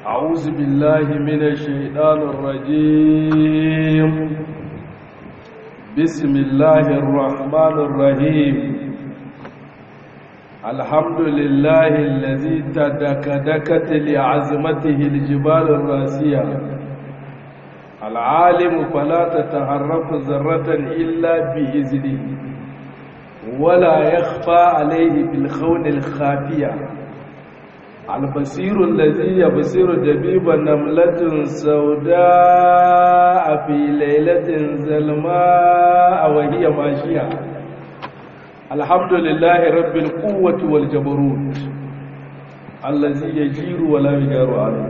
أعوذ بالله من الشيطان الرجيم بسم الله الرحمن الرحيم الحمد لله الذي تدكدكت لعظمته الجبال الراسية العالم فلا تتحرك ذرة إلا بإذنه ولا يخفى عليه بالخون الخافية البصير الذي يبصر دبيب نملة سوداء في ليلة ظلماء وهي ماشية الحمد لله رب القوة والجبروت الذي يجير ولا يجار عليه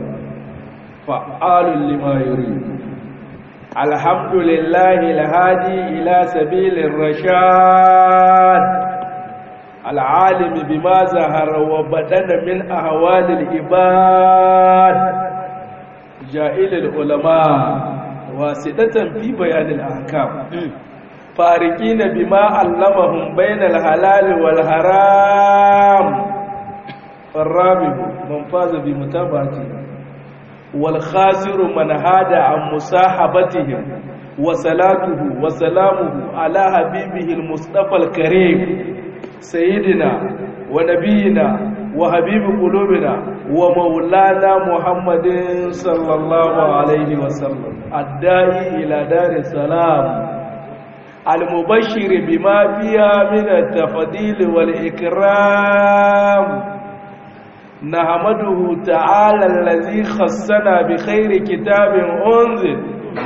فعال لما يريد الحمد لله الهادي إلى سبيل الرشاد العالم بما ظهر وبدن من أهوال العباد جائل العلماء واسطة في بيان الأحكام فارقين بما علمهم بين الحلال والحرام الرابع من فاز بمتابعته والخاسر من هاد عن مصاحبتهم وصلاته وسلامه على حبيبه المصطفى الكريم سيدنا ونبينا وحبيب قلوبنا ومولانا محمد صلى الله عليه وسلم الداعي إلى دار السلام المبشر بما فيها من التفضيل والإكرام نحمده تعالى الذي خصنا بخير كتاب أنزل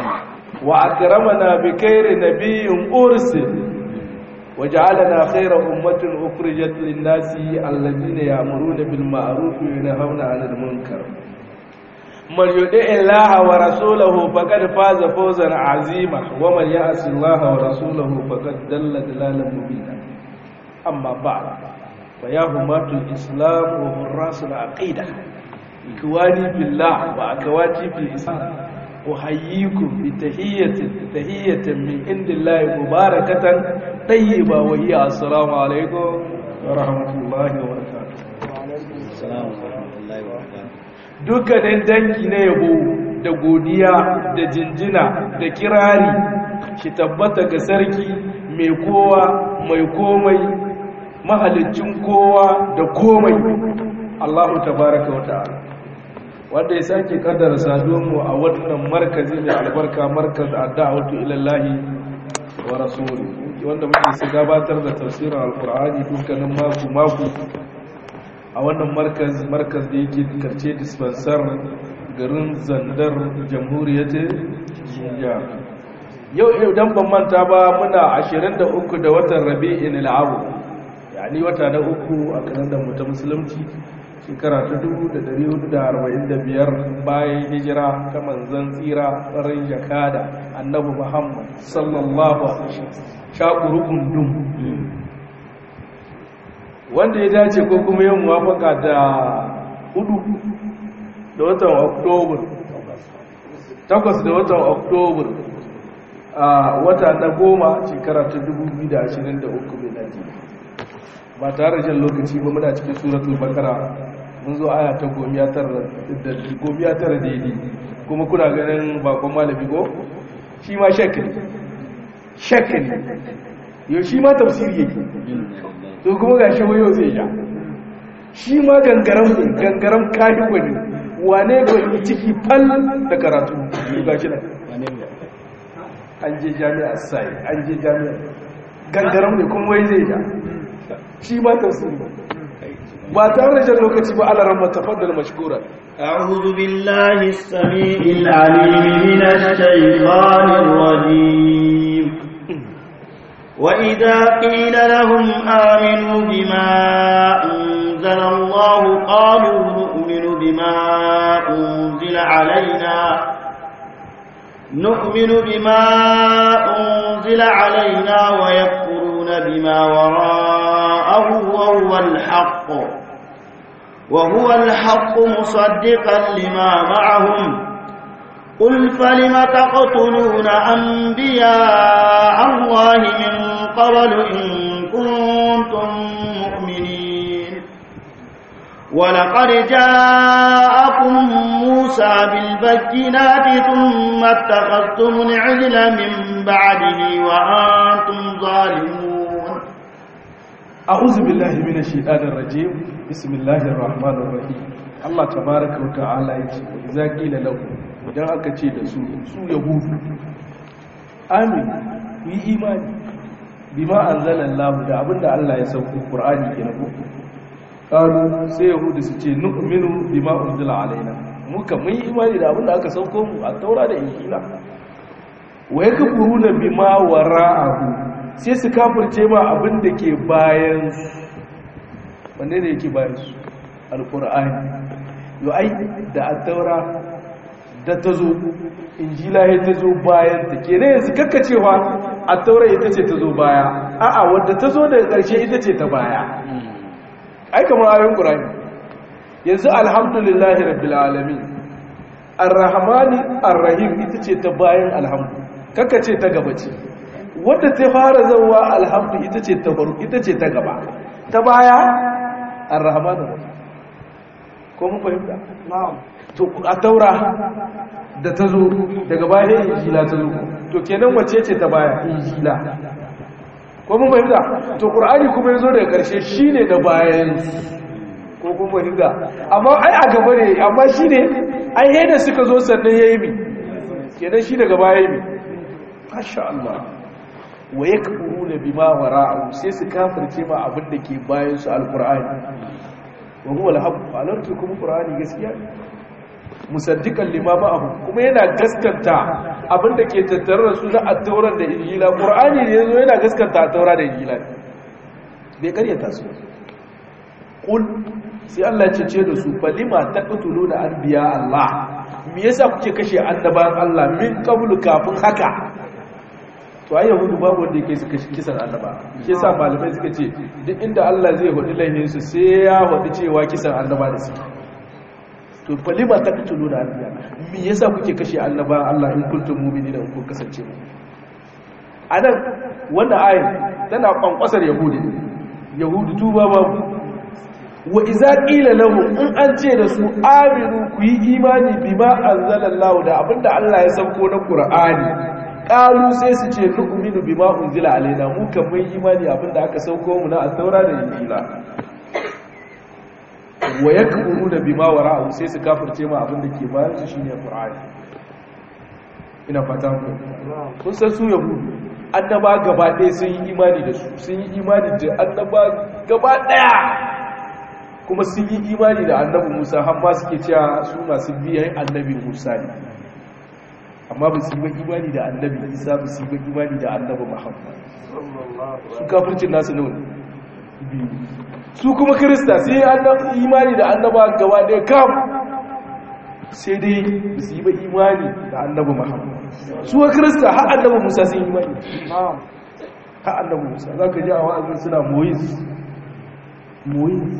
وأكرمنا بخير نبي أرسل وجعلنا خير أمة أخرجت للناس الذين يأمرون بالمعروف وينهون عن المنكر من يطع الله ورسوله فقد فاز فوزا عظيما ومن يعص الله ورسوله فقد دل دلالا مبينا أما بعد فيا همات الإسلام وحراس العقيدة إخواني بالله وأخواتي في الإسلام أحييكم بتحية تحية من عند الله مباركة طيبة وهي السلام عليكم ورحمة الله وبركاته السلام ورحمة الله وبركاته dukkanin dangi na yabo da godiya da jinjina da kirari shi tabbata ga sarki mai kowa mai komai mahalicin kowa da komai Allahu tabaraka wa ta'ala wanda ya sake kaddara saduwanmu a wannan markazi mai albarka markaz adda'atu ila Allah wa rasuli wanda muke su gabatar da tafsirin alqur'ani dukkanin mako mako a wannan markaz markaz da yake karce dispensar garin zandar jamhuriyar Nijar yau idan ban manta ba muna 23 da watan Rabi'in al-Awwal yani wata na uku a kalandar mu ta musulunci shekara ta 1445 bayan hijira ta manzan tsira tsarin jakada annabi muhammad sallallahu alaihi shakuru kundum wanda ya dace ko kuma yin muwafaka da hudu da watan oktobar takwas da watan oktobar a wata na goma shekara ta 2023 mai ba tare da jan lokaci ba muna cikin suratul bakara mun zo aya ta gomiya tara daidai kuma kuna ganin bakon malami ko shi ma shakka ne shakka ne yau shi ma tafsiri yake to kuma ga shi wayo zai ja shi ma gangaram gangaram kayi wani wane gwani ciki fal da karatu ga shi nan an je jami'a sai an je jami'a gangaram ne kuma wai zai ja shi ma tafsiri ba tare da jan lokaci ba ala ramma tafaddal mashkura أعوذ بالله السميع العليم من الشيطان الرجيم وإذا قيل لهم آمنوا بما أنزل الله قالوا نؤمن بما أنزل علينا نؤمن بما أنزل علينا ويكفرون بما وراءه وهو الحق وهو الحق مصدقا لما معهم قل فلم تقتلون أنبياء الله من قبل إن كنتم مؤمنين ولقد جاءكم موسى البينات ثم اتخذتم العجل من بعده وأنتم ظالمون أعوذ بالله من الشيطان الرجيم بسم الله الرحمن الرحيم Allah tabaraka wa ta'ala yace idza qila lahu idan aka ce da su su yahudu amin yi imani bima anzalallahu da abinda Allah ya sauko Qur'ani kenan ko qalu sai yahudu su ce nu'minu bima unzila alaina muka mun yi imani da abinda aka sauko mu a taura da injila wa yakfuruna bima wara'ahu sai su kafirce ma abinda ke bayan wanne ne yake bayan su alqur'ani yo ai da at-taura da tazo injila ya tazo bayan ta kene yanzu kakkacewa at-taura ita ce tazo baya a'a wanda tazo daga ƙarshe ita ce ta baya ai kamar ayoyin qur'ani yanzu alhamdulillahi rabbil alamin arrahmani arrahim ita ce ta bayan alhamdu kakkace ta gaba ce wadda ta fara zawa alhamdu ita ce ta faru ita ce ta gaba ta baya arrahmanu ko mun fahimta na'am to a taura da ta zo daga baya injila ta zo to kenan wace ce ta baya injila ko mun fahimta to qur'ani kuma yazo daga karshe shine da bayan ko kun fahimta amma ai a gaba ne amma shine ai yadda suka zo sannan yayi mi kenan shi daga baya mi masha Allah wa yakfuruna bima wara'u sai su kafirce ma abin da ke bayan su alqur'ani wa huwa al-haqq alarki kuma qur'ani gaskiya musaddiqan lima ma'ahu kuma yana gaskanta abin da ke tattare da su na at-taurat da injila qur'ani ne yazo yana gaskanta at-taurat da injila bai karyata su qul sai Allah ya ce da su falima taqtuluna anbiya Allah me yasa kuke kashe annabawan Allah min qablu kafin haka to ai yahudu babu wanda yake suka kisan annaba shi yasa malamai suka ce duk inda Allah zai hudu laihin su sai ya hudu cewa kisan annaba da su to falima taqtuluna anbiya me yasa kuke kashe annaba Allah in kuntum mu'minina kun kasance mu anan wannan ayin tana kwankwasar yahudi yahudu tuba babu wa iza qila lahum in an ce da su aminu ku yi imani bima anzalallahu da abinda Allah ya sauko na Qur'ani qalu sai su ce nu'minu bima unzila alaina mu kan mun imani abinda aka sauko mu na at-taura da injila wa yakfuruna bima wara'u sai su kafirce ma abinda ke bayan su shine Qur'ani ina fata ku kun san su yahudu annaba gaba ɗaya sun yi imani da su sun yi imani da annaba gaba ɗaya kuma sun yi imani da annabi musa har ma suke cewa su masu biyan annabi musa ne amma ba su yi ba imani da annabi isa ba su yi ba imani da annabi muhammad su kafircin nasu ne biyu su kuma kirista sun yi imani da annaba gaba ɗaya kam sai dai ba su yi ba imani da annabi muhammad su wa kirista har annabi musa sun yi imani har annabi musa za ka ji a wa'azin suna moyis moyis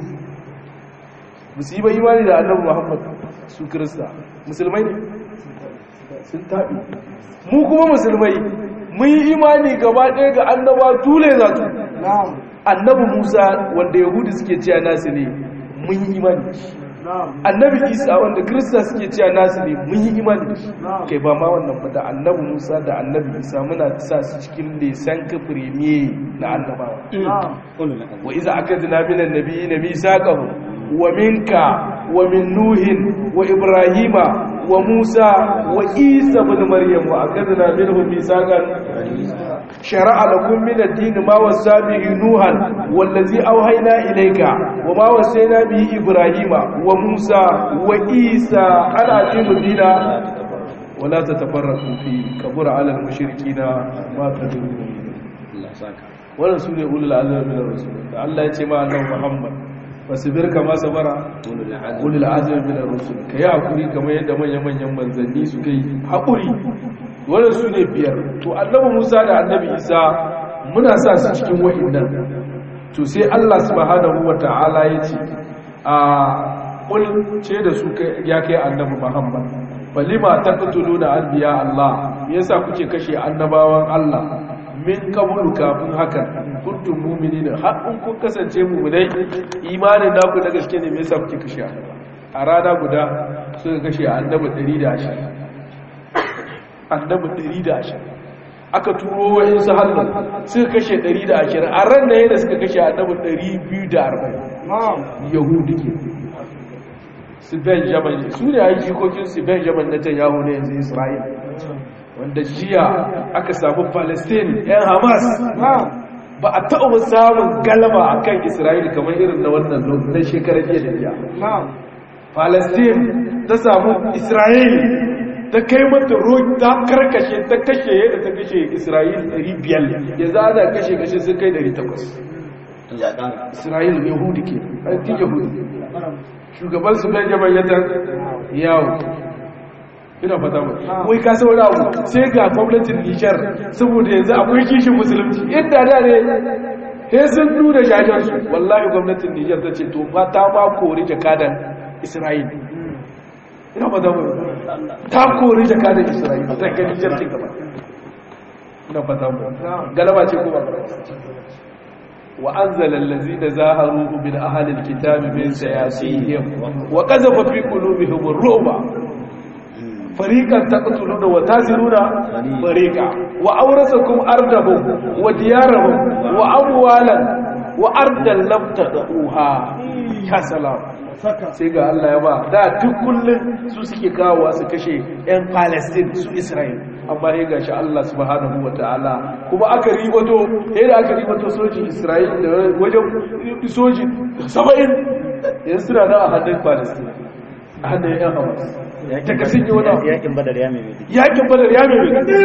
ba su yi ba imani da annabi muhammad su kirista musulmai ne sun taɓi mu kuma musulmai mun yi imani gaba ɗaya ga annaba tule za tu annabi musa wanda yahudu suke cewa nasu ne mun yi imani annabi isa wanda kirista suke cewa nasu ne mun yi imani kai ba ma wannan fata annabi musa da annabi isa muna sa su cikin lesan kafiremiye na annabawa wa iza aka zina minan nabi na misaqahu ومنك ومن نوح وإبراهيم وموسى وإيسى بن مريم وأخذنا منهم ميثاقا شرع لكم من الدين ما وصى به نوحا والذي أوحينا إليك وما وصينا به إبراهيم وموسى وإيسى أن أقيموا الدين ولا تتفرقوا فيه كبر على المشركين ما تدرون wannan su ne ulul azmi min ar-rusul Allah ya ce ma annabi Muhammad fasibir kama sabara ulul azmi min ar-rusul kai hakuri kamar yadda manyan manyan manzanni suka yi hakuri wannan su ne biyar to annabi Musa da annabi Isa muna sa su cikin wa'annan to sai Allah subhanahu wata'ala ya ce a kul ce da su ya kai annabi Muhammad balima taqtuluna anbiya Allah yasa kuke kashe annabawan Allah min kabulu kafin haka kuntum mu'minina har in kun kasance mu'minai imanin naku na gaske ne me yasa kuke kashe a rana guda suka kashe annabi 120 annabi 120 aka turo wa'in su hannun suka kashe 120 a ran da yadda suka kashe annabi 240 yahudu ke su benjamin su ne a jikokin su benjamin na tanyahu na yanzu isra'il wanda jiya aka samu palestine yan hamas ba a taɓa samun galaba a kan isra'il kamar irin na wannan na shekarar jiya da jiya palestine ta samu isra'il ta kai mata roki ta karkashe ta kashe yadda ta kashe isra'il 500 ya za a kashe kashe sun kai 800 isra'il yahudi ke ɗan yahudi shugaban su benjamin ya tan yawo ina fata ba wai ka saura abu sai ga gwamnatin nijar saboda yanzu akwai kishin musulunci inda da ne sai sun nuna jajen su wallahi gwamnatin nijar ta ce to ba ta ma kori jakadan isra'il ina fata ba ta kori jakadan isra'il ta ga nijar ce gaba ina fata ba galaba ce kuma وأنزل الذين زاهروا من أهل الكتاب من سياسيهم وقذف في قلوبهم الرعب فريقا تقتلون وتاسرون فريقا وأورثكم أرضهم وديارهم وأموالا وأرضا لم تدعوها يا سلام sai ga Allah ya ba da duk kullum su suke kawo su kashe 'yan Palestine su Israel amma ya gashi Allah subhanahu wa ta'ala kuma aka ribato yadda aka ribato sojin Israel da wajen soji 70 yanzu suna nan a hannun Palestine a hannun 'yan Hamas daga sun yi wani yakin badar ya mai yakin badar ya mai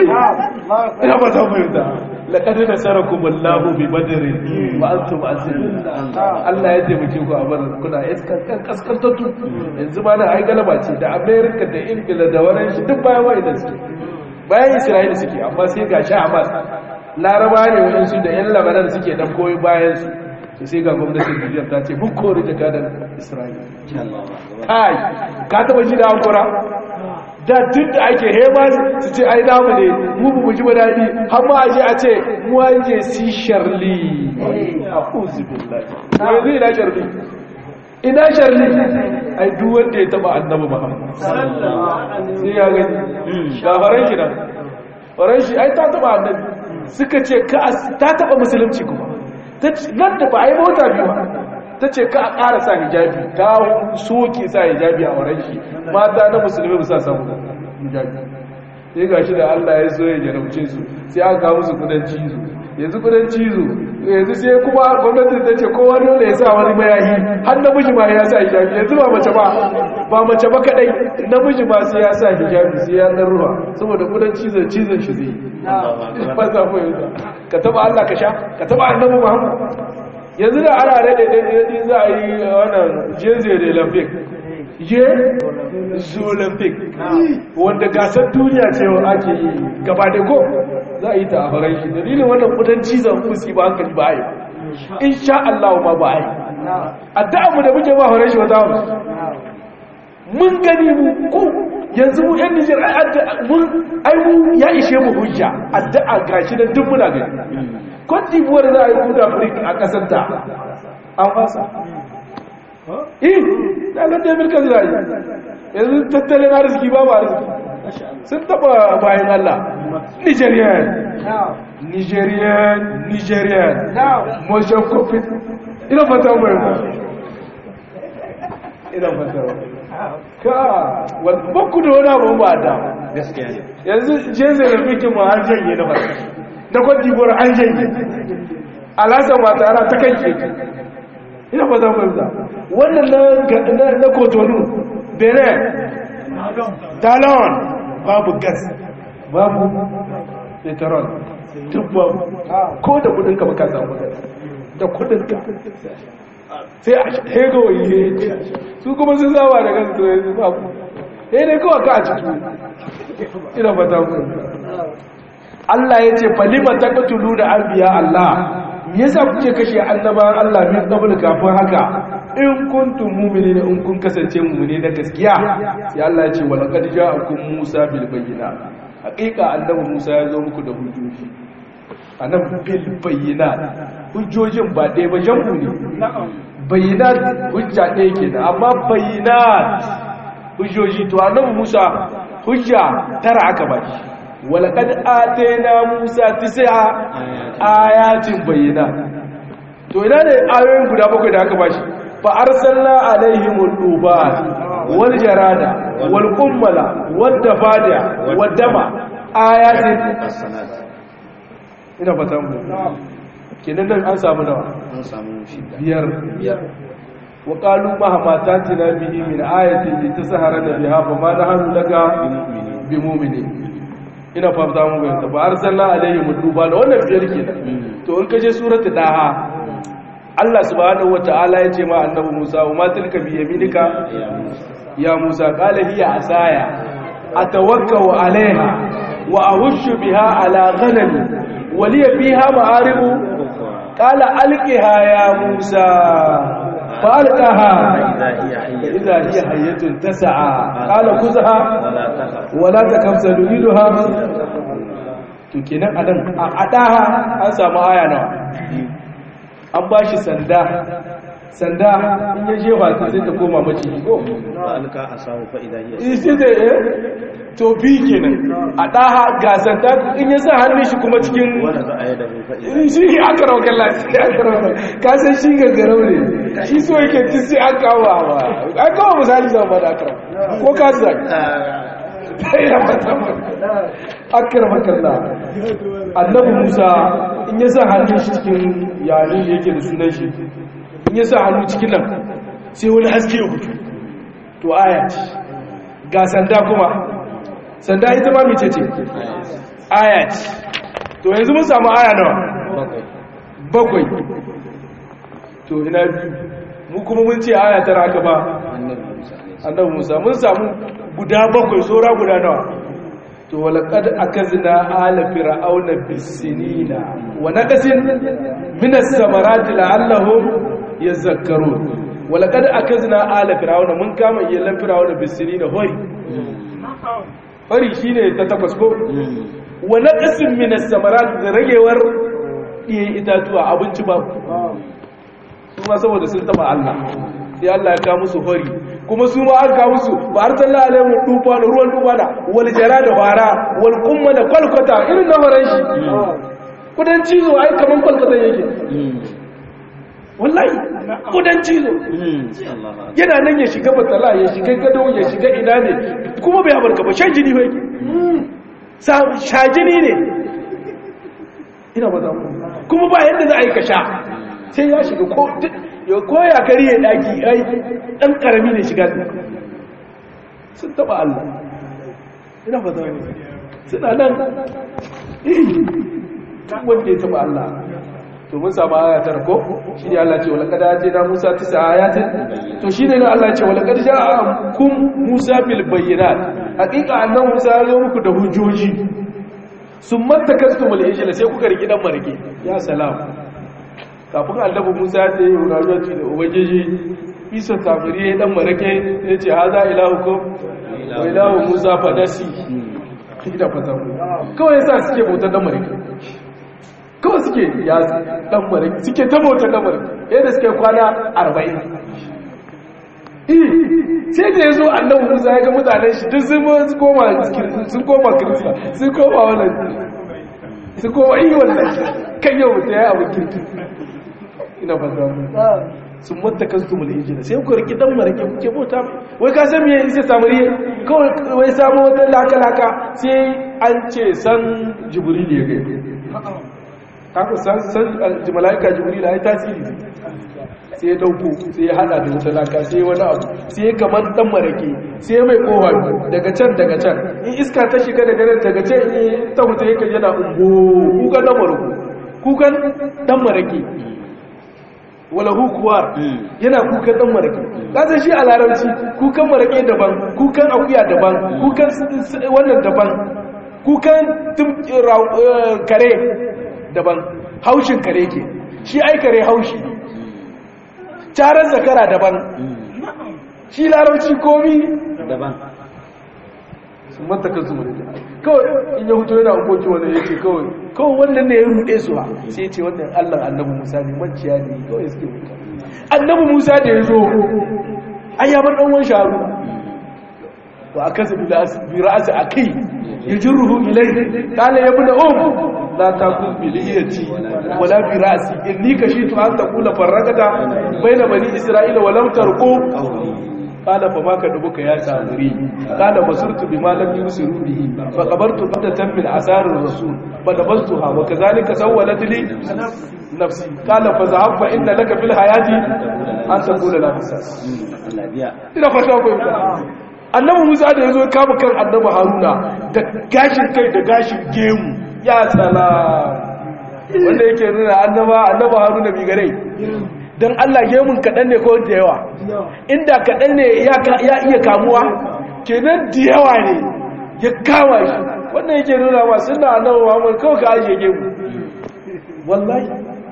ina ba ta fahimta laƙar da sarakun wallahu bi badarin ba an tuma asirin Allah ya taimake ku a badar kuna kaskantattu yanzu ma na ai galaba ce da amerika da ingila da wani shi duk bayan wa'ida suke bayan isra'ila suke amma sai ga sha hamas laraba ne waɗansu da yan labaran suke dan koyi bayan su to sai ga gwamnatin Nijar ta ce mun kori jakadar Isra'ila kai ka taba ji da hankura da tun da ake hema su ce ai namu ne mu bu ji ba daɗi har ma aje a ce mu an je si sharli a'udhu billahi yanzu ina sharli ina sharli ai duk wanda ya taba annabi Muhammad sai ya gani ga faran shi nan faran shi ai ta taba annabi suka ce ka ta taba musulunci kuma nan da ba a yi mota biyu ba ta ce ka a ƙara sa hijabi ta soke sa hijabi a wurin shi mata na musulmi ba sa samu hijabi sai ga shi da allah ya so ya jarabce su sai aka kawo musu kudan cizo yanzu kudan cizo yanzu sai kuma gwamnatin ta ce kowa dole ya sa wani mayahi har namiji ma ya sa hijabi yanzu ba mace ba ba mace ba kadai namiji ma sai ya sa hijabi sai ya dan ruwa saboda kudan cizon cizon shi zai ba za mu yanzu ka taba Allah ka sha ka taba annabi Muhammad yanzu da ana rade da za a yi wannan jeze da olympic je olympic wanda gasar duniya ce wa ake yi gaba da ko za a yi ta a faran shi dalilin wannan kudan cizon fusi ba hankali ba a yi insha Allah ma ba a yi addu'a mu da muke ba faran shi wata mu mun gani mu ko yanzu mu yan Nijar ai mu ya ishe mu hujja addu'a gashi da duk muna gani Cote d'Ivoire za a yi kuda Afirka a kasar ta an fasa eh da ga David kan zai yanzu tattalin arziki ba ba arziki sun taba bayan Allah Nigerian Nigerian Nigerian motion coffee ina fata mai ba ina fata ka bakku da wani abu ba da gaskiya ne yanzu jeze da fikin ma har janye na fata da kwadibuwar an janye alasan wata ana ta kan keke ina fata mai ba wannan na kotonu benin talon babu gas babu petrol duk babu ko da kudinka baka samu gas da kudinka sai a hego yi su kuma sun zama da gas to yanzu babu sai dai kawai ka a ciki ina fata ku Allah ya ce falima taqtulu da anbiya Allah me yasa kuke kashe annabawan Allah min qabl kafin haka in kuntum mu'minina in kun kasance mu'mini na gaskiya sai Allah ya ce wa laqad ja'akum Musa bil bayyinat haqiqa annabi Musa ya zo muku da hujjoji annabi bil bayyinat hujjojin ba dai ba jam'u ne bayyinat hujja ɗaya kenan amma bayyinat hujjoji to annabi Musa hujja tara aka ba shi walaqad atayna Musa tis'a ayatin bayyana to ina ne ayoyin guda bakwai da aka ba shi fa arsalna alaihim al-dubat wal jarada wal qummala wad dafadiya wad dama ayatin ina fata mu kenan nan an samu nawa an samu shida biyar biyar وقالوا مهما تاتنا به من آية لتسهرنا بها فما نحن لك بمؤمنين ina fata mu ga ta ba arsalna alaihim duba da wannan biyar kenan to in kaje suratu daha Allah subhanahu wataala ya ce ma annabi Musa wa ma tilka bi yaminika ya Musa qala hiya asaya atawakkau alaiha wa ahushu biha ala ghanami wa li fiha ma'aribu qala alqiha ya Musa فألقاها إذا هي حية تسعى قال خذها ولا تكف سنريدها to kenan adan a adaha an samu aya nawa an bashi sanda sanda in ya jefa ta sai ta koma mace ko alka asahu fa idha hiya isi da eh to bi kenan adaha ga sanda in ya sa hannun shi kuma cikin wala za a yada fa idha shi aka rawa kalla shi aka rawa ka san shi gaggarau ne shi so yake ci sai an kawo ba an kawo misali zama ba da aka rawa ko ka zai ina fata akram kalla annabi Musa in ya sa hannun shi cikin yanin da yake da sunan shi in ya sa hannu cikin nan sai wani haske ya fito to aya ce ga sanda kuma sanda ita ma mece ce aya ce to yanzu mun samu aya nawa bakwai to ina biyu mu kuma mun ce aya tara aka ba annabi Musa mun samu guda bakwai sora guda nawa to walaqad akazna ala fir'auna bisinina wa naqasin min as-samarati la'allahum yazakkarun walaqad akazna ala fir'auna mun kama yallan fir'auna bisinina hori hori shine ta takwas ko wa naqasin min as-samarati da ragewar diye itatuwa abinci ba kuma saboda sun taba Allah sai Allah ya kawo musu hori kuma su ma an kawo musu ba har talla alaihi duba da ruwan duba da wal jara da fara wal kumma da kwalkwata irin na faran shi kudan cizo ai kaman kwalkwata yake wallahi kudan cizo yana nan ya shiga batala ya shiga gado ya shiga ina ne kuma bai habarka ba shan jini bai sha jini ne ina ba za kuma ba yadda za a yi ka sha sai ya shiga ko ya koya kari ya daki ai dan karami ne shiga sun taba Allah ina ba zai suna nan wanda ya taba Allah to mun samu aya tar ko shi ne Allah ce wala kada ce na Musa tisa ayatin to shi ne Allah ce wala kada ja'akum Musa bil bayyinat hakika annabi Musa ya zo muku da hujjoji sun mattakastumul ijla sai kuka riki dan marke ya salam kafin annabi Musa ya yi rayuwa ce da ubangiji Isa tafiri ya dan marake ya ce haza ilahukum wa ilahu Musa fadasi ida fata kawai yasa suke bautar dan marake kawai suke ya dan marake suke ta bautar dan marake yadda suke kwana 40 eh sai da yazo annabi Musa ya ga mutanen shi duk sun koma sun koma kirista sun koma wannan sun koma iya wannan kan yau mutum ya yi abin kirki ina fata sun mata kansu mu lijina sai ku riki dan marake kuke bauta wai ka san me sai samari kawai wai samu wata laka laka sai an ce san jibril ya ga haka san san malaika jibril ai tasiri sai ya dauko sai ya hada da wata laka sai wani abu sai kamar dan marake sai mai kowa daga can daga can in iska ta shiga daga nan daga can in ta huta yake yana ungo kukan dan marake kukan dan marake wala hukuwar yana kukan dan marake kasan shi a larabci kukan marake daban kukan akuya daban kukan wannan daban kukan kare daban haushin kare ke shi ai kare haushi carar zakara daban shi larabci komi daban sun mataka su kawai in ya hutu yana hukoki wanda ya ce kawai kawai wannan ne ya rude su ha sai ce wannan allah annabi musa ne maciya ne kawai suke mutu annabi musa da ya zo an ya bar ɗanwan sharu wa akasa bi ra'si akhi yajruhu ilayhi qala ya ibn um la takun bi liyati wala bi ra'si inni kashitu an taqula farragata baina bani isra'ila wa lam tarqu qala fa ma kadubuka ya samuri qala basurtu bima lam yusiru bihi fa qabartu qadatan min asar ar-rasul fa nabastuha wa kadhalika sawwalat li nafsi qala fa zahab fa inna laka fil hayati an taqula la misas Allah biya ina fata ko annabi Musa da yazo kama kan annabi Haruna da gashin kai da gashin gemu ya tsala wanda yake nuna annaba annaba Haruna bi gare dan Allah gemun kadan ne ko da yawa inda kadan ne ya ya iya kamuwa kenan da yawa ne ya kama shi wannan yake nuna ma sunna annabi Muhammad kawai ka ajiye gemu wallahi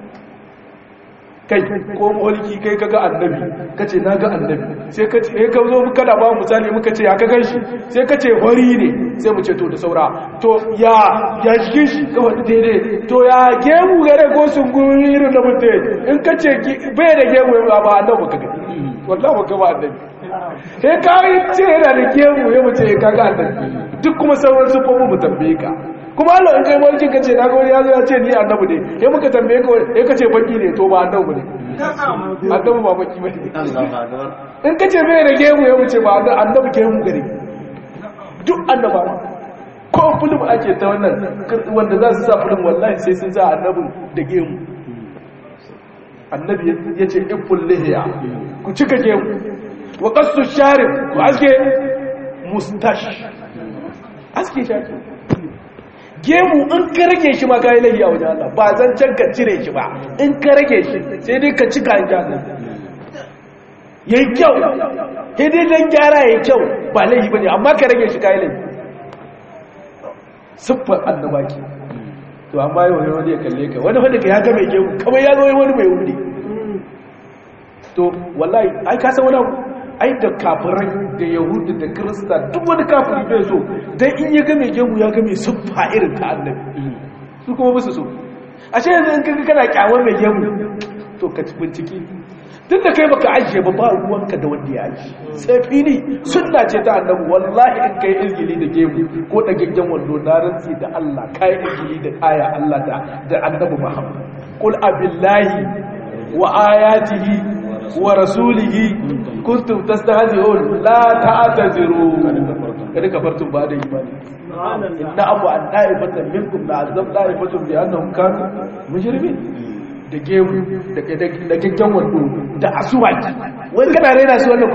kai ko mulki kai kaga annabi kace na ga annabi sai kace eh ka zo muka da ba misali muka ce ya ka ganshi sai kace wari ne sai mu ce to da saura to ya ya jikin shi kawai daidai to ya gemu gare ko sun guri irin da mutum in kace bai da gemu ba ba annabi ka gani wallahi ba ka ba annabi sai ka yi ce yana da gemu ya mu ce ka ga annabi duk kuma sauran su fa mu tambaye ka kuma Allah in kai mulkin ka ce na ga wani ya zo ya ce ni annabi ne sai muka tambaye ka sai ka ce baki ne to ba annabi ne annabi ba baki bane Allahu akbar in ka ce bai da gemu ya wuce ba annabi gemu gare duk annaba ko fulum ake ta wannan wanda za su sa fulum wallahi sai sun sa annabin da gemu annabi ya ce iful lihiya ku cika gemu wa qassu sharif ku aske mustash aske shaki gemu in ka rage shi ma kayi laifi a wajen Allah ba zan can ka cire shi ba in ka rage shi sai dai ka cika in jasa ya yi kyau sai dai don gyara ya yi kyau ba laifi ba ne amma ka rage shi kayi laifi siffar annaba ke to amma yau ne wani ya kalle ka wani wanda ka ya ga mai gemu kamar ya zo wani mai wuri to wallahi ai ka san wani abu ai da kafirai da yahudu da kirista duk wani kafiri bai so dan in ya ga mai gemu ya ga mai siffa irin ta annabi su kuma musu so ashe yanzu in kaga kana kyawar mai gemu to ka ci bincike tun da kai baka ajiye ba ba ruwanka da wanda ya aji sai fili sunna ce ta annabi wallahi in kai izgili da gemu ko da gaggen wando na rantsi da Allah kai izgili da aya Allah da da annabi Muhammad qul abillahi wa ayatihi wa rasulihi kuntum tastahzi'un la ta'taziru kada kafartum ba da imani inna abu an da'ifatan minkum la azab da'ifatan bi annahum kanu mujrimin da gemu da da gaggan wando da asuwaki wai kana raina su wannan ko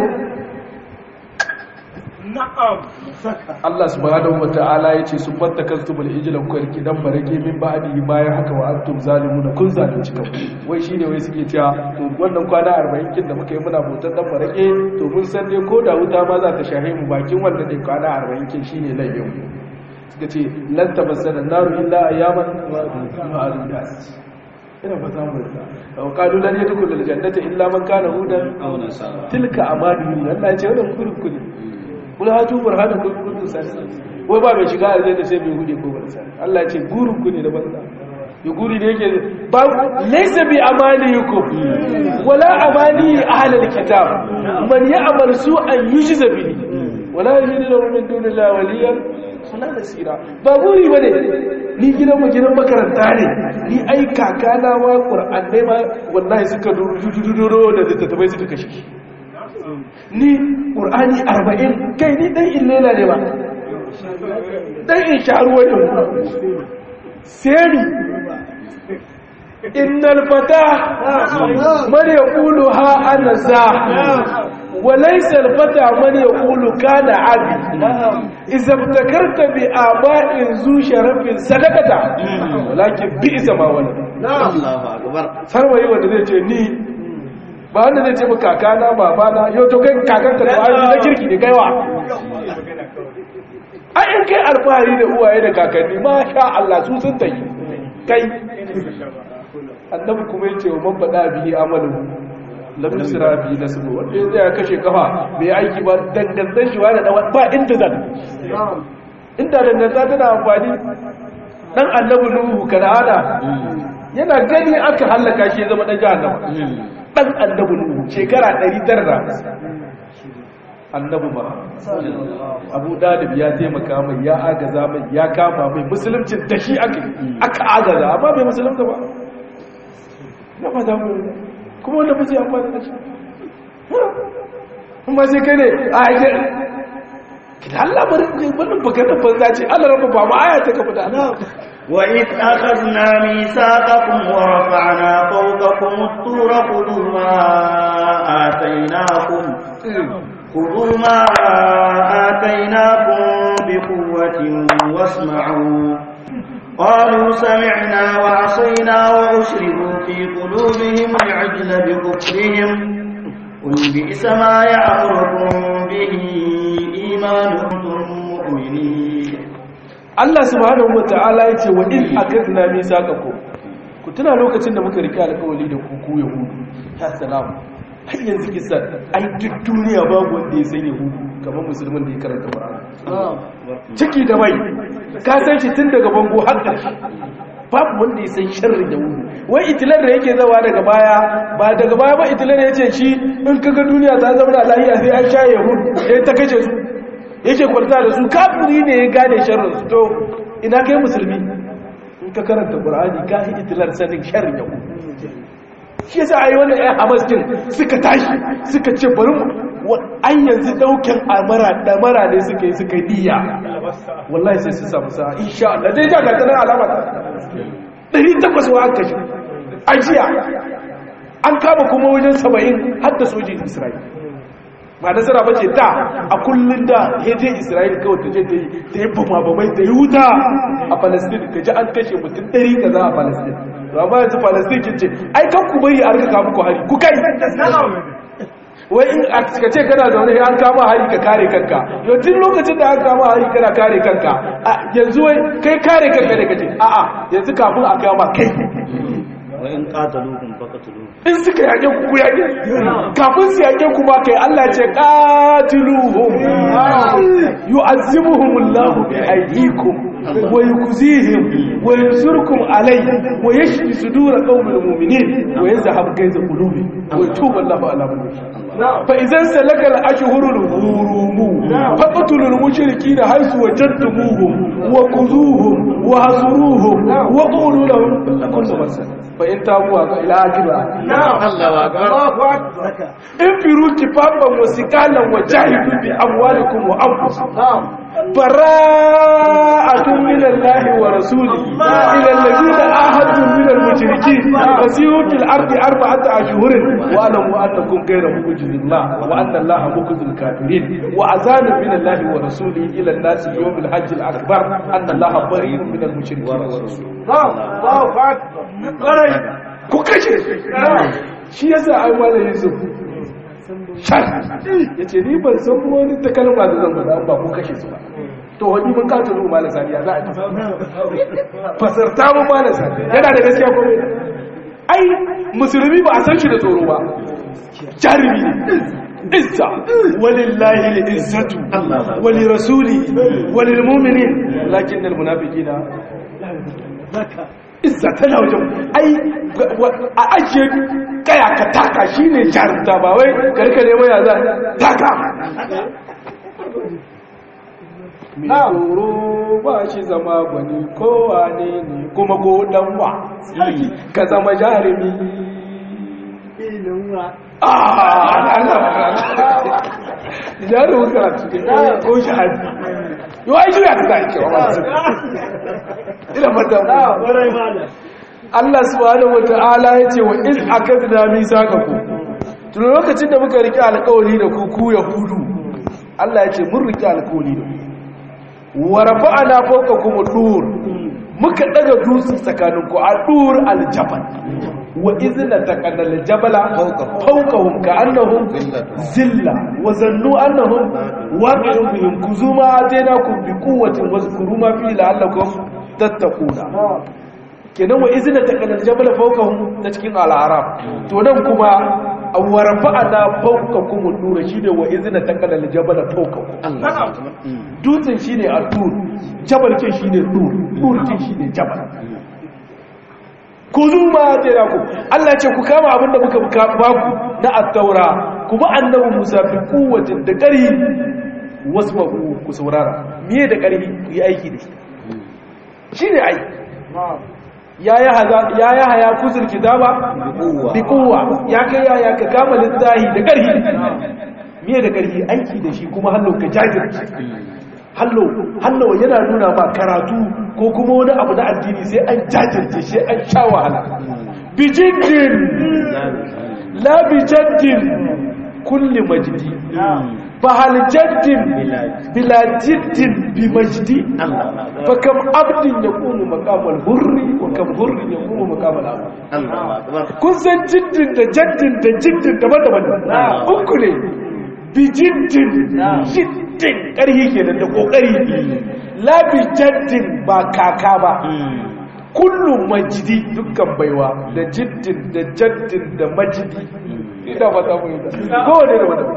na'am Allah subhanahu wata'ala yace sun fattakastumul ijla ku karki dan barake min ba'di bayan haka wa antum zalimuna kun zalunci kanku wai shine wai suke cewa to wannan kwana 40 kin da muka yi muna bautar dan barake to mun san dai ko da wuta ma za ta shahe mu bakin wannan dai kwana 40 kin shine laifin mu suka ce lan tabassana naru illa ayyaman ma'adudat ina ba za mu da wa qalu lan yadkhul aljannata illa man kana hudan aw nasara tilka amaniyun Allah ya ce wannan kurkuri kula hatu burhanu kun kuntu sani wai ba mai shiga aljanna sai mai hude ko barsa Allah ya ce gurin ku ne da banza ya guri da yake ba laysa bi amaniyukum wala amani ahlul kitab man ya'mal su'an yujza bihi wala yajidu lahu min dunillahi waliyan wala nasira ba guri bane ni gidan mu gidan makaranta ne ni ai kakana ma qur'anai ma wallahi suka duro da littattafai suka kashe shi ni ƙur'ani arba'in kai ni ɗan illela ne ba ɗan in sharuwa ne seri innal fata man yaqulu ha ana za wa laysa al fata man yaqulu kana abi idza ibtakarta bi aba'in zu sharafin sadaqata walakin bi'sa ma wala Allahu akbar sarwayi wanda zai ce ni ba wanda zai ce ba kakana babana yau to kai kakanka da ayoyi na kirki ne kaiwa a in kai alfahari da uwaye da kakanni ma sha Allah su sun tayi kai annabi kuma yace wa man bada bihi amalu lam yusra bihi nasbu wanda ya ya kashe kafa bai aiki ba dangantan shi wani da ba inda zan inda danganta tana amfani dan annabi nuhu kana'ana yana gani aka hallaka shi ya zama dan jahannama dan annabi nuhu shekara 900 annabi Muhammad Abu Dalib ya taimaka mai ya agaza mai ya kama mai musuluncin da shi aka aka agaza amma bai musulunta ba na fata mu kuma wanda ba zai amfani da shi kuma sai kai ne a ake kidan Allah bari wannan bakar banza ce Allah rabba ba ma aya ta kafa da وإذ أخذنا ميثاقكم ورفعنا فوقكم الطور خذوا ما آتيناكم خذوا ما آتيناكم بقوة واسمعوا قالوا سمعنا وعصينا وأشربوا في قلوبهم العجل بكفرهم قل بئس ما يأمركم به إيمانكم مؤمنين Allah subhanahu wata'ala ya ce wa in akadna misaqakum ku tuna lokacin da muka rike alƙawari da ku ku yahudu ya salamu har yanzu kisan ai duk duniya babu wanda ya san yahudu kamar musulmin da ya karanta qur'ani ciki da bai ka san shi tun daga bango har ƙarshe babu wanda ya san sharrin yahudu wai itilar da yake zawa daga baya ba daga baya ba itilar ya ce shi in kaga duniya ta zama da lahiya sai an sha yahudu sai ta kace su yake kwalta da su kafiri ne ya gane sharrin su to ina kai musulmi in ka karanta qur'ani ka yi itilar sanin sharrin yau shi yasa ai wannan ai hamas din suka tashi suka ce bari mu an yanzu daukan amara da mara ne suka yi suka diya wallahi sai su samu sa insha Allah dai ga gatanan alama ta 800 wa aka shi ajiya an kama kuma wajen 70 har da sojin Isra'ila ba nasara ba ce da a kullum da ya je isra'il kawai ta je ta yi bama bamai ta yi wuta a palestine ka ji an kashe mutum ɗari ka za a palestine to amma yanzu palestine kin ce ai kan ku bari a rika kamu ku hari ku kai wai in a ka ce kana zaune an kama hari ka kare kanka yau tun lokacin da an kama hari kana kare kanka yanzu wai kai kare kanka ne kace a'a yanzu kafin a kama kai وإن قاتلوكم فقتلوهم in suka yaƙe ku yaƙe kafin su yaƙe ku ba kai Allah ce qatiluhum yu'azzibuhum Allahu bi aydikum wa yukzihim wa yansurkum alayhi wa yashfi sudur qaumin mu'minin wa yazhab kayza qulubi wa yatubu Allahu ala man yasha fa idan salaka al-ashhurul hurum faqtulul mushrikeena haythu wajadtumuhum wa quzuhum wa hasuruhum wa qulu lahum kullu masal fa in tabu wa ila akira الله أكبر infiru kifafan wa sikalan wa jahidu bi amwalikum wa anfusikum bara'atun min Allah wa rasulihi ila alladhina ahadtum min al-mushrikeen fasiru fil ardi arba'ata ashhurin wa alamu annakum ghayra mu'jizillah wa anna Allah mukhzil kafirin wa azanu min Allah wa rasulihi ila an-nas yawm al-hajj al-akbar anna Allah bari'un min al-mushrikeen wa rasulihi ku kashe shi yasa ai malamin su shar ya ce ni ban san wani ta kalma da zan faɗa ba ku kashe su ba to wani mun kato zuwa malam sani ya za a ci fasarta mun malam sani yana da gaskiya ko ai musulmi ba a san shi da tsoro ba jarumi ne izza walillahi al-izzatu wa li rasuli wa lil mu'minin lakin al munafiqina izza tana wajen ai a ajiye kaya ka taka shi ne jarumta ba wai karka ne mai yaza taka mai tsoro ba shi zama gwani kowa ne ne kuma ko danwa ka zama jarumi jarumin karatu ko shahadi yau ai juya ta da ake wa masu ina mata Allah subhanahu wata'ala ya ce wa iz akadna misaqaku tun lokacin da muka rike alƙawari da ku ku yahudu Allah ya ce mun rike alƙawari da ku wa rafa'ana fawqakum dur muka daga dutse tsakanin ku a dur aljabal wa izna taqana aljabala fawqahum ka'annahum zilla wa zannu annahum waqi'un bihim kuzuma atainakum biquwwatin wazkuru ma fi la'allakum tattaquna kenan wa izina ta kanar jabal fawqahum ta cikin al-arab to nan kuma warfa'ana fawqakum an-nur shine wa izina ta kanar jabal fawqahum dutsen shine al-tur jabal ke shine tur tur ke shine jabal ku zuma tare ku Allah ce ku kama abinda muka ba ku na at-taura kuma annabi Musa bi kuwatin da ƙarhi wasma'u ku saurara miye da ƙarhi ku yi aiki da shi shine ai ya ya haya kuzur kitaba bi kuwa ya kai ya ya ka kama littahi da ƙarhi miye da ƙarhi aiki da shi kuma hallo ka jajirce hallo hallo yana nuna ma karatu ko kuma wani abu na addini sai an jajirce sai an sha wahala bijiddin la bijaddin kulli majdi fa hal jaddin bila jiddin bi majdi fa kam abdin yaqumu maqamal hurri wa kam hurrin yaqumu maqamal abd kun san jiddin da jaddin da jiddin daban-daban uku ne bijiddin jiddin ƙarhi kenan da ƙoƙari labi jaddin ba kaka ba kullum majidi dukkan baiwa da jiddin da jaddin da majidi ina fata mu yi da kowane da wata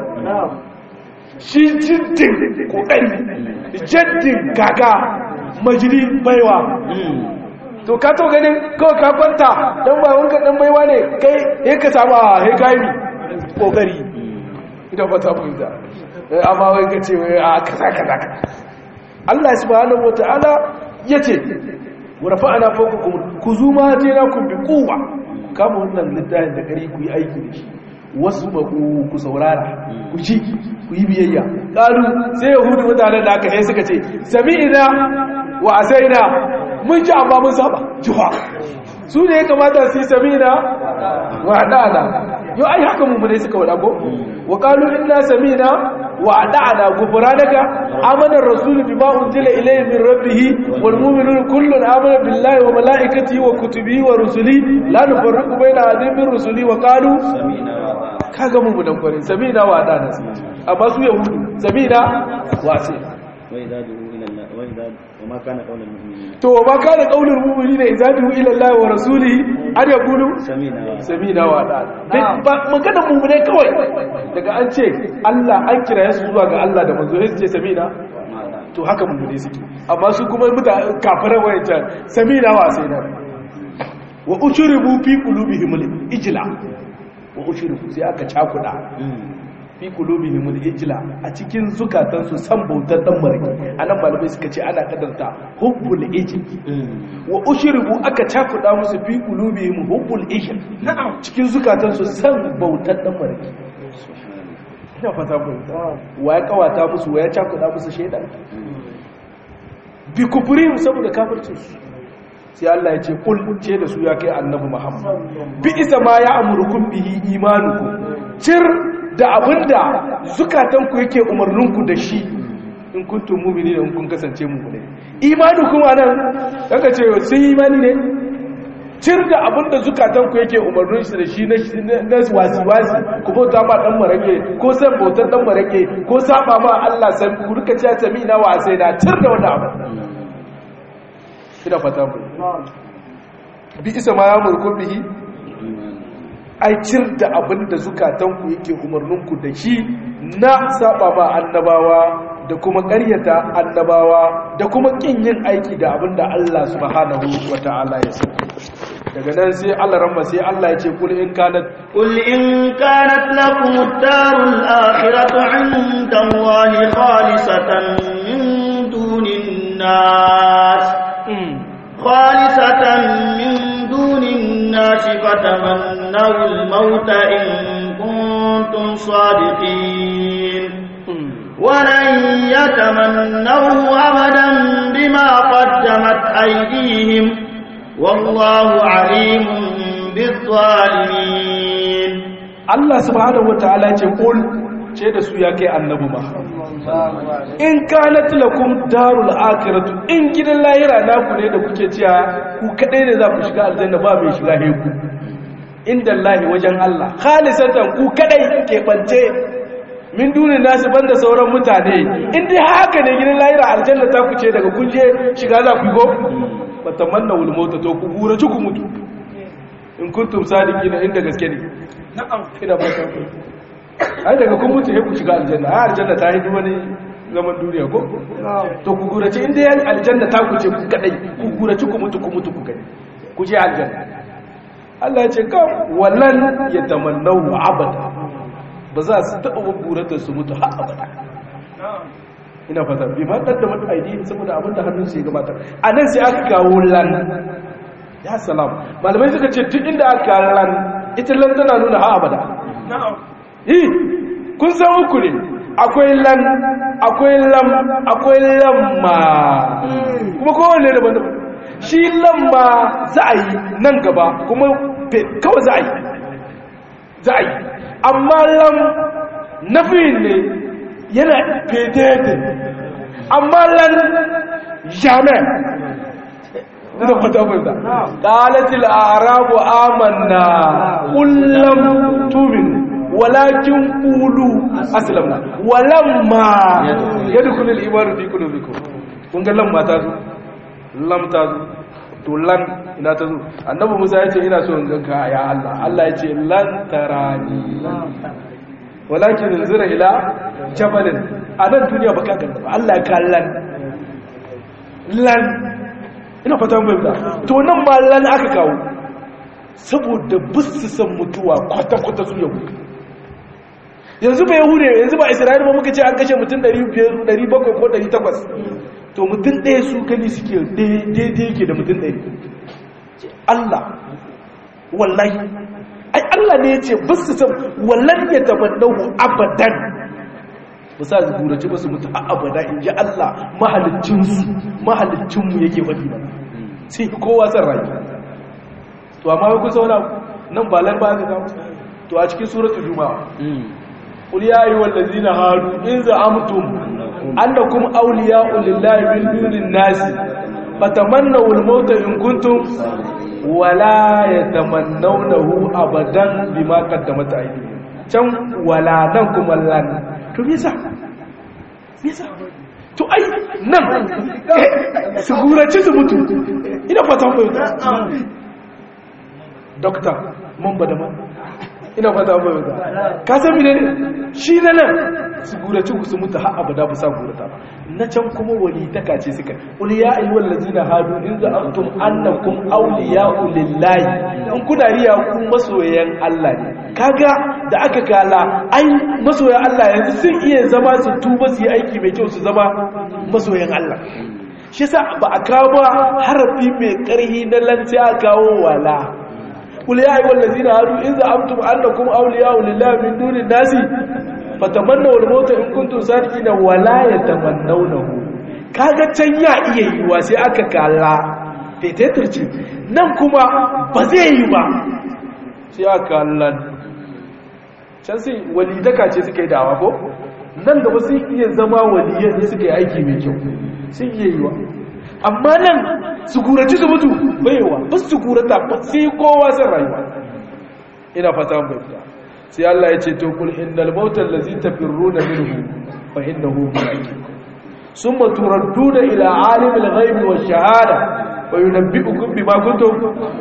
shi jiddin ƙoƙari jaddin kaka majidi baiwa to ka to ganin kawai ka kwanta dan ba wanka dan baiwa ne kai ya ka samu a he kai kokari ina fata mu da amma wai ka ce wai a kaza kaza Allah subhanahu wataala yace wa rafa'ana fawqakum kuzuma atainakum bi quwwa kama wannan littafin da kare ku yi aiki da shi wasu baku ku saurara ku ci ku yi biyayya ƙaru sai yahudu mutanen da aka sai suka ce sami'ina wa asaina mun ji amma mun saba juha su ne ya kamata su yi sami'ina wa haɗa'ana yau ai haka mummune suka waɗa ko wa ƙalu inna sami'ina wa haɗa'ana gufura daga amanar rasulu bi ma'un jila ilayi min rabbihi wal mu'minun kullun amana billahi wa mala'ikati wa kutubi wa rusuli la nufarriqu baina ahadin min rusuli wa qalu kaga mu dan kwarin samina wa da nasu amma su yahudu samina wa sai wai za du ila Allah wai za wa ma kana qaulul mu'minin to ma kana qaulul mu'minina idza du'u ila Allah wa rasulihi an yaqulu samina wa samina wa da ba magana mu'mine kawai daga an ce Allah an kira su zuwa ga Allah da manzo sai su ce samina to haka mu'mine suke amma su kuma muta kafirai wayancan samina wa sai da wa ushribu fi qulubihim al-ijla wa ushriku sai aka cakuda fi qulubihim al-ijla a cikin zukatansu san bautar dan marki anan malamai suka ce ana kadarta hubbul ijl wa ushriku aka cakuda musu fi qulubihim hubbul ijl cikin zukatansu san bautar dan marki ina fata ku wa ya kawata musu wa ya cakuda musu shaidan bi kufrihim saboda kafircin su sai Allah ya ce kul ce da su ya kai annabi Muhammad bi isa ma ya amurkum bihi imanukum cir da abinda zukatanku yake umarninku da shi in kuntum mu'minina in kun kasance mu'mini imanukum anan kaga ce sun imani ne cir da abinda zukatanku yake umarnin shi da shi na wasi wasi ku bauta ma dan marake ko san bautar dan marake ko saba ma Allah sai ku rika cewa sami na wasai na cir da wannan abu ina fata mu bi isa ma ya murkun bihi ai cir da abin da zukatanku yake umarninku da shi na saba ma annabawa da kuma ƙaryata annabawa da kuma ƙin yin aiki da abin da Allah subhanahu wa ta'ala ya sa daga nan sai Allah ramma sai Allah ya ce kul in kanat قل إن كانت لكم الدار الآخرة عند الله خالصة من دون الناس خالصة من دون الناس فتمنوا الموت إن كنتم صادقين ولن يتمنوه أبدا بما قدمت أيديهم والله عليم بالظالمين Allah subhanahu wa ta'ala ce kul ce da su ya kai annabi ma in kanat lakum darul akhiratu in gidan lahira naku ne da kuke cewa ku kadai ne za ku shiga aljanna ba mai shiga heku inda Allah wajen Allah khalisatan ku kadai ke bance min duni nasu banda sauran mutane in dai haka ne gidan lahira aljanna ta ku ce daga kun je shiga za ku go fatamanna wal mauta to ku gura ku mutu in kuntum sadiqina inda gaske ne na'am ina fata ku ai daga kun mutu sai ku shiga aljanna ai aljanna ta yi wani zaman duniya ko to ku gurace inda yan aljanna ta ku ce ku kadai ku gurace ku mutu ku mutu ku kadai ku je aljanna Allah ya ce ka wallan yatamannahu abada ba za su taɓa buburar da su mutu har abada ina fata bi ma da mata aidi saboda abin da hannun su ya gabatar a nan sai aka kawo lan ya salam malamai suka ce duk inda aka kawo lan ita lan tana nuna har abada yi kun san uku ne akwai lan akwai lam akwai lamma kuma kowanne daban daban shi lamma za a yi nan gaba kuma kawai za a yi za a yi amma lam nafiyin ne yana fedete amma lan jamais ina fata fata qalatil a'rabu amanna qul lam tu'minu walakin qulu aslamna walamma yadkhulul imanu fi qulubikum kun ga lamma ta zo lam ta zo to lan ina ta zo annabi Musa ya ce ina so in ganka ya Allah Allah ya ce lan tarani walakin zira ila jabalin a nan duniya baka gani ba Allah ya kallan lan ina fata mun da to nan ma lan aka kawo saboda bisu san mutuwa kwata kwata su yau yanzu ba yahude yanzu ba isra'ila ba muka ce an kashe mutum 700 ko 800 to mutum ɗaya su kani suke daidai yake da mutum ɗaya Allah wallahi ai Allah ne ya ce ba su san wallan ya tabannahu abadan ba sa su gurace ba su mutu a abada in ji Allah mahalicinsu mahalicinmu yake faɗi ba sai kowa san rayu to amma wai kusa wani nan ba lan ba ka gamu to a cikin suratul juma'a qul ya ayyuhal ladzina hadu in za'amtum annakum awliya'u lillahi min dunin nasi fatamannaw al-mauta in kuntum wala yatamannawnahu abadan bima qaddamat aydihim can wala nan kuma lan to me yasa me yasa to ai nan su gurace su mutu ina fata mu doctor mun bada man ina fata mu ka san mene ne shi na nan su gurace su mutu har abada ba sa gurata ba na can kuma wali ta kace suka qul ya ayyuhal ladzina hadu in za'antum annakum awliya'u lillahi in kuna riya ku masoyan Allah ne kaga da aka kala ai masoyan Allah yanzu sun iya zama su tuba su yi aiki mai kyau su zama masoyan Allah shi yasa ba a kawo harafi mai karhi na lanci a kawo wala qul ya ayyuhal ladzina hadu in za'antum annakum awliya'u lillahi min dunin nasi fatamannaw al-mauta in kuntum sadiqina wala yatamannawnahu kaga can ya iya yiwa sai aka kalla fetetirci nan kuma ba zai yi ba sai aka kallan can sai walidaka ce suka yi dawa ko nan gaba sun iya zama waliyan da suka yi aiki mai kyau sun iya yiwa amma nan su guraci su mutu baiwa ba su gurata ba sai kowa sun rayuwa ina fata mai fita sai Allah ya ce to kul innal mautal ladzi tafirruna minhu fa innahu mulaqikum summa turadduna ila alimil ghaibi wash shahada wa yunabbi'ukum bima kuntum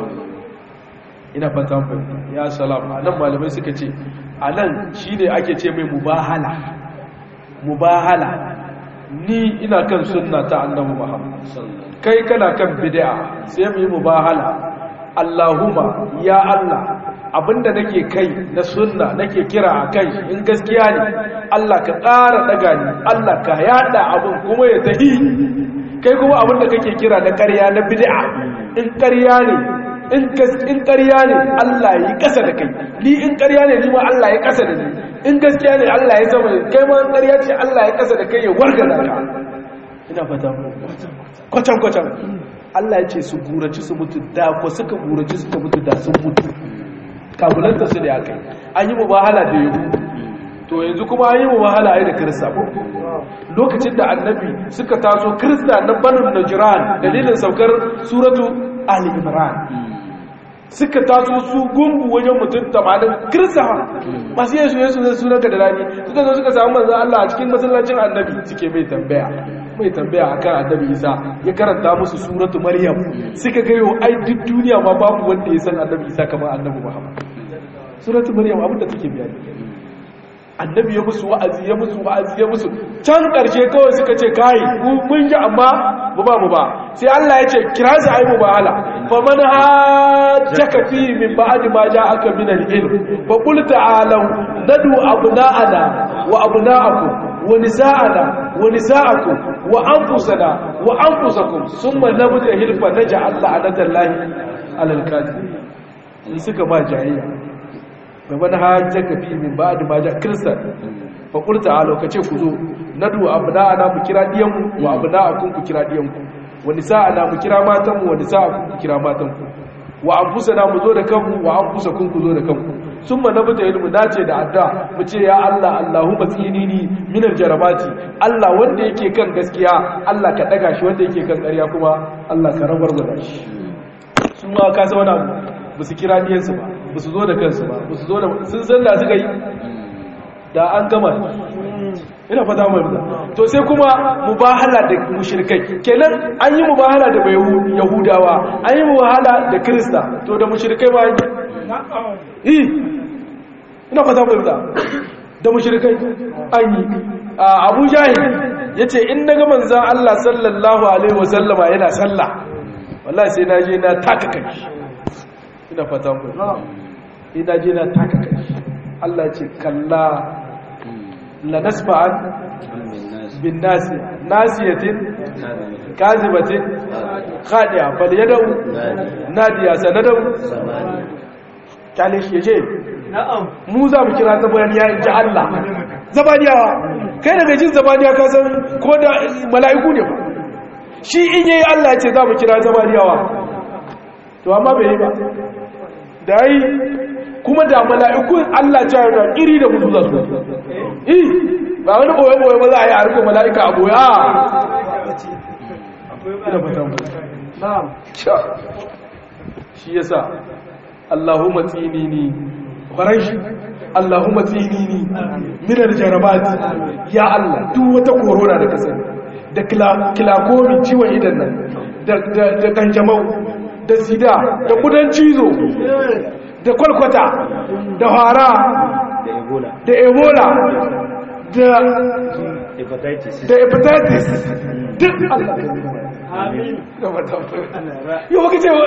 ina fatan fa ya salam anan malamai suka ce anan shine ake ce mai mubahala mubahala ni ina kan sunna ta annabi Muhammad kai kana kan bid'a sai mu yi mubahala Allahumma ya Allah abinda nake kai na sunna nake kira a kai in gaskiya ne Allah ka ƙara daga ni Allah ka yada abin kuma ya tahi kai kuma abinda kake kira na ƙarya na bid'a in ƙarya ne in in ƙarya ne Allah yi ƙasa da kai ni in ƙarya ne ni ma Allah ya ƙasa da ni in gaskiya ne Allah ya sama kai ma ƙarya ce Allah ya ƙasa da kai ya wargaza ka ina fata kwacan kwacan Allah ya ce su guraci su mutu da ko suka guraci suka mutu da sun mutu kabulanta su da ya kai an yi mubahala da yahu to yanzu kuma an yi mubahala ai da kirista ko lokacin da annabi suka taso kirista na banu najran dalilin saukar suratu ali imran suka taso su gungu wajen mutum 80 kirista masu yesu yesu zai sunanka da rani suka zo suka samu manzon Allah a cikin masallacin annabi suke mai tambaya mai tambaya akan annabi Isa ya karanta musu suratu Maryam suka ga yau ai duk duniya ma babu wanda ya san annabi Isa kamar annabi Muhammad suratu Maryam abinda take bayani annabi ya musu wa'azi ya musu wa'azi ya musu can karshe kawai suka ce kai mun ji amma mu ba mu ba sai Allah ya ce kira su ai mubahala fa man hajjaka fi min ba'di ma ja'aka min al-ilm fa qul ta'alu nadu abna'ana wa abna'akum wa nisa'ana wa nisa'akum wa anfusana wa anfusakum thumma nabtahil fa naj'al la'natallahi 'alal kafirin in suka ba jayayya fa man hajjaka fi min ba'di ma ja'a kristan fa qul ta'alu kace ku zo nadu abna'ana mu kira diyanmu wa abna'akum ku kira diyanku wa nisa'ana mu kira matanmu wa nisa'akum ku kira matanku wa anfusana mu zo da kanmu wa anfusakum ku zo da kanku summa nabta ilmu dace da adda mu ce ya Allah Allahumma tsinini minar jarabati Allah wanda yake kan gaskiya Allah ka daga shi wanda yake kan ƙarya kuma Allah ka rabar da shi sun ma ka zauna ba su kira diyansu ba ba su zo da kansu ba ba su zo da sun san da suka yi da an gama ina fata mai da to sai kuma mubahala da mushrikai kenan an yi mubahala da yahudawa an yi mubahala da krista to da mushrikai ba yi ina fata mai da da mushrikai an yi abu jahil ya ce in na ga manzan allah sallallahu alaihi wasallama yana sallah wallahi sai na je na taka kai ina fata mai ina je na taka kai allah ce kalla lanasfa'an bin nasi nasiyatin kazibatin khadiya bal yadau nadiya sanadau kale shi yace mu za mu kira zabaniya in ji Allah zabaniyawa kai daga jin zabaniya ka san ko da mala'iku ne ba shi in yayi Allah ce za mu kira zabaniyawa to amma bai yi ba da yi kuma da mala'ikun Allah ta yana iri da mutu za su yi ba wani boye-boye ba za a yi a rika mala'ika a boye a shi yasa Allahumma tsinini faranshi Allahumma tsinini minar jarabati ya Allah duk wata korona da kasar da kilakomi ciwon idan nan da kanjamau da sida da kudan cizo da kwalkwata da hara da ebola da hepatitis da hepatitis duk Allah yau baka ce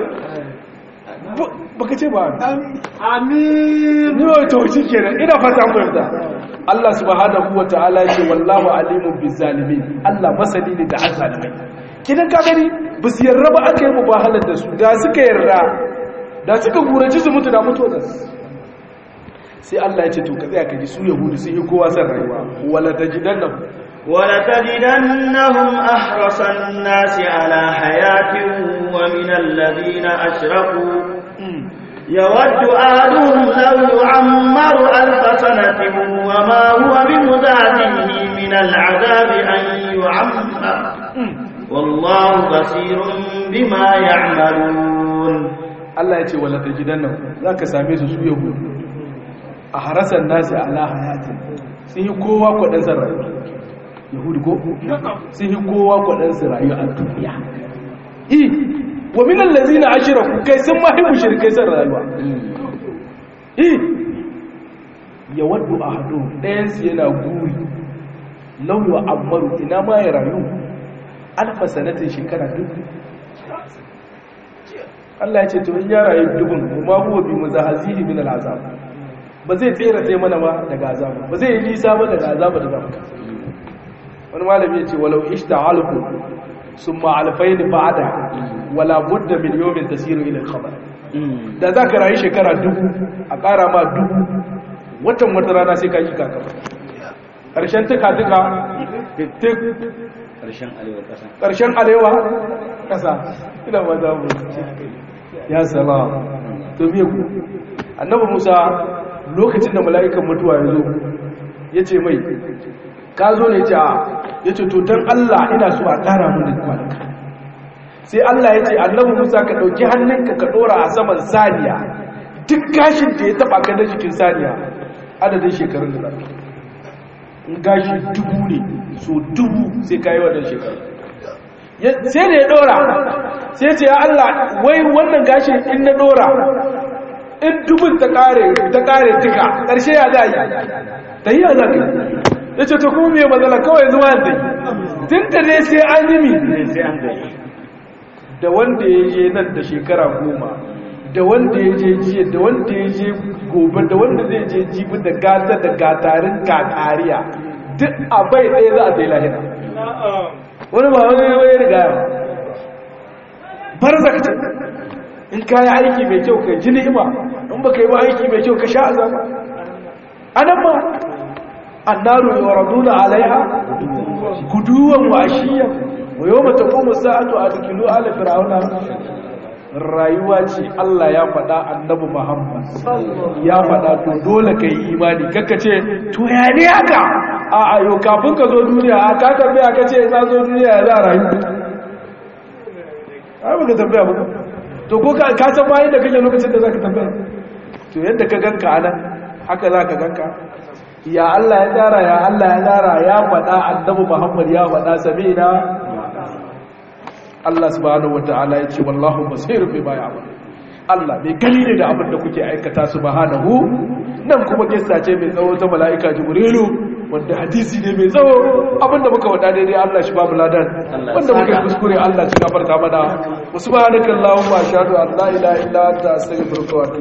baka ce ba amin ni wa tauci kenan ina fata mu yarda Allah subhanahu wa ta'ala ce wallahu alimun bizzalimin Allah masani ne da azzalimai kidan ka gani bisu yarda ba aka yi mubahalar da su da suka yarda da suka gurace su mutu da mutu da sai Allah ya ce to ka tsaya ka ji su yahudu sun yi kowa san rayuwa wala tajidannahum wala tajidannahum ahrasan nasi ala hayatin wa min alladhina ashraku يود أهلهم لو يعمر ألف سنة وما هو بمزاحه من العذاب أن يعمر والله بصير بما يعملون Allah ya ce wala tajidanna zaka same su su yahudu a harasan nasi ala hayatin sun yi kowa kwadan san rayuwa yahudu ko sun yi kowa kwadan san rayuwa a duniya i wa min allazina ashraku kai sun ma hibu shirkai san rayuwa i yawaddu ahadu dayan su yana guri law wa amaru ina ma ya rayu alfa sanatin shekara dubu Allah ya ce to in ya rayu dubun ma huwa bi muzahazihi min al'azab ba zai tsere sai mana ba daga azaba ba zai yi nisa ba daga azaba da zamu wani malami ya ce walau ishta'alku summa alfayn ba'da wala budda min yawmin tasiru ila al-khabar da zaka rayu shekara dubu a ƙara ma dubu watan wata rana sai ka yi kaka ƙarshen tuka tuka tik ƙarshen alewa ƙasa ƙarshen alewa ƙasa ina ba za mu ya salam to biye ku annabi musa lokacin da mala'ikan mutuwa ya zo ya ce mai ka zo ne ce a ya ce to don allah ina so a ƙara mun da kwanaka sai allah ya ce annabi musa ka ɗauki hannunka ka ɗora a saman saniya duk gashin da ya taɓa ka da jikin saniya adadin shekarun da zafi in gashi dubu ne so dubu sai ka yi wannan shekaru sai da ya dora sai ce ya Allah wai wannan gashin in na dora in dubun ta kare ta kare tuka karshe ya za yi ta yi ya za ka ya ce ta kuma mai matsala kawai zuwa zai tun da ne sai an yi mi sai an gani da wanda ya je nan da shekara goma da wanda ya je jiya da wanda ya je gobe da wanda zai je jibi da gata da gatarin kakariya duk a bai ɗaya za a zai lahira wani ba wani ya bai riga yawa bar zakta in ka yi aiki mai kyau ka ji ni'ima in ba ka yi ba aiki mai kyau ka sha azaba anan ma annaru yuraduna alaiha guduwan wa ashiyan wa yawma taqumu sa'atu adkhilu ala fir'auna rayuwa ce Allah ya faɗa annabi Muhammad ya faɗa to dole ka yi imani kaka ce to ya ne haka a ayo kafin ka zo duniya a ka tambaya ka ce na zo duniya ya za a rayu ai baka tambaya ba to ko ka ka san bayan da kake lokacin da zaka tambaya to yadda ka ganka anan haka zaka ganka ya Allah ya tsara ya Allah ya tsara ya faɗa annabi Muhammad ya faɗa sabina Allah subhanahu wataala ya ce wallahu basirun bima ya'mal Allah mai gani ne da abin da kuke aikata subhanahu nan kuma kissa ce mai tsawo ta mala'ika Jibrilu wanda hadisi ne mai tsawo abinda muka wada daidai Allah shi babu ladan wanda muka yi kuskure Allah shi gafarta mana subhanakallahumma ashhadu an la ilaha illa anta astaghfiruka wa atubu